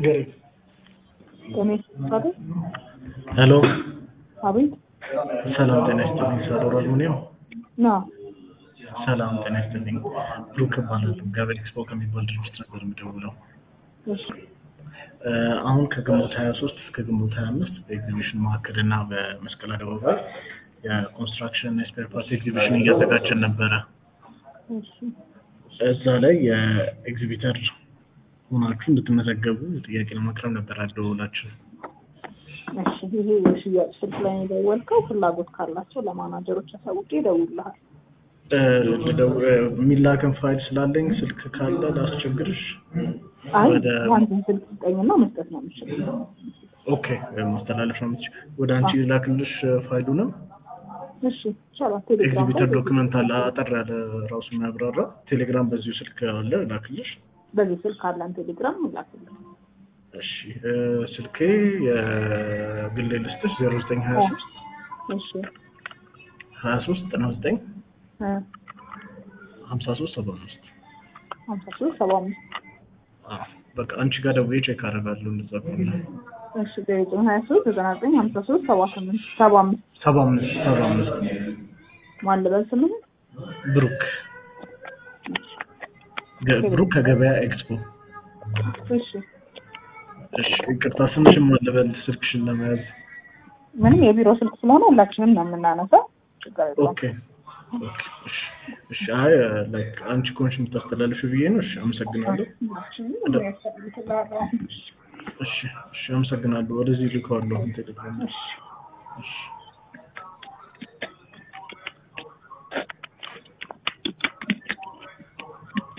ንገሪኝ። ጤና ይስጥልኝ። ሄሎ አቤት ሰላም ጤና ይስጥልኝ። ሳዶር አልሙኒየም ና ሰላም ጤና ይስጥልኝ። ብሩክ እባላለሁ። ገበያ ኤክስፖ ከሚባል ድርጅት ነበር የምደውለው። እሺ እ አሁን ከግንቦት 23 እስከ ግንቦት 25 በኤግዚቢሽን ማዕከል እና በመስቀል አደባባይ የኮንስትራክሽን እና የስፔር ፓርት ኤግዚቢሽን እያዘጋጀን ነበረ። እሺ እዛ ላይ የኤግዚቢተር ሆናችሁ እንድትመዘገቡ ጥያቄ ለማቅረብ ነበር አደውላችን። እሺ ይሄ የሽያጭ ስልክ ላይ ነው የደወልከው። ፍላጎት ካላቸው ለማናጀሮች አሳውቄ ይደውልልሃል። እ ልደው- እ የሚላከን ፋይል ስላለኝ ስልክ ካለ ላስቸግርሽ። አይ ወደ- አንተን ስልክ ስጠኝና መስጠት ነው የምችለው። ኦኬ ማስተላለፍ ነው የምትችይው። ወደ አንቺ ላክልሽ ፋይሉንም እሺ ይቻላል። ቴሌግራም ኤግዚቢተር ላይ ዶክመንት አለ አጠር ያለ ራሱ የሚያብራራ ቴሌግራም በዚሁ ስልክ አለ ላክልሽ። በዚህ ስልክ አለን ቴሌግራም ላክልህ። እሺ እ ስልኬ የግሌ ልስጥሽ ዜሮ ዘጠኝ ሀያ ሶስት እሺ ሀያ ሶስት ዘጠና ዘጠኝ እ ሀምሳ ሶስት ሰባ አምስት ሀምሳ ሶስት ሰባ አምስት በቃ አንቺ ጋር ደውዬ ቼክ አደርጋለሁ እንደዛ ከሆነ እሺ ዘጠኝ ሀያ ሶስት ዘጠና ዘጠኝ ሀምሳ ሶስት ሰባ ስምንት ሰባ አምስት ሰባ አምስት ሰባ አምስት ማን ልበል ስምህ? ብሩክ ገ- ብሩክ ከገበያ ኤክስፖ እሺ እሺ ይቅርታ ስምሽን ማን ልበል ስልክሽን ለመያዝ ምንም የቢሮ ስልክ ስለሆነ ሁላችንም ነው የምናነሳው። ችግር የለውም። ኦኬ ኦኬ እሺ እሺ አይ ላይክ አንቺ ኮንሽ የምታስተላልፊ ብዬ ነው እሺ አመሰግናለሁ ሁላችንም የሚያስፈልግ እሺ እሺ አመሰግናለሁ ወደዚህ ልከዋለሁ ቴሌግራም እሺ እሺ